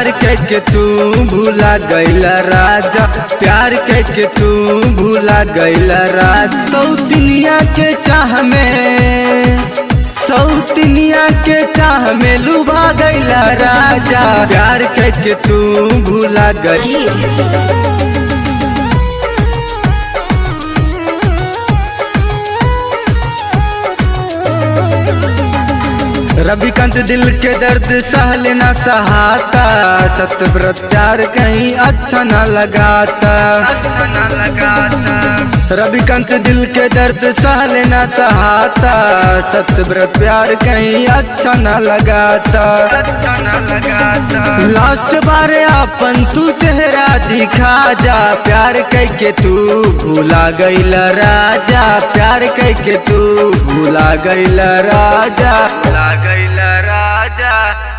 प्यार के के तू भूला गईला राजा प्यार के के तू भूला गईला राजा सौतनिया के चाह में सौतनिया के चाह में लुभा गईला राजा प्यार के के तू भूला गई रविकांत दिल के दर्द सहल न सहाता सत्यव्रत प्यार कहीं अच्छा न लगाता अच्छा न लगाता रविकांत दिल के दर्द सहल न सहाता सत्यव्रत प्यार कहीं अच्छा न लगाता अच्छा न लगाता लास्ट बार अपन तू चेहरा दिखा जा प्यार कह के तू भूला गईला राजा प्यार कह के तू भूला गईला राजा भूला गईला राजा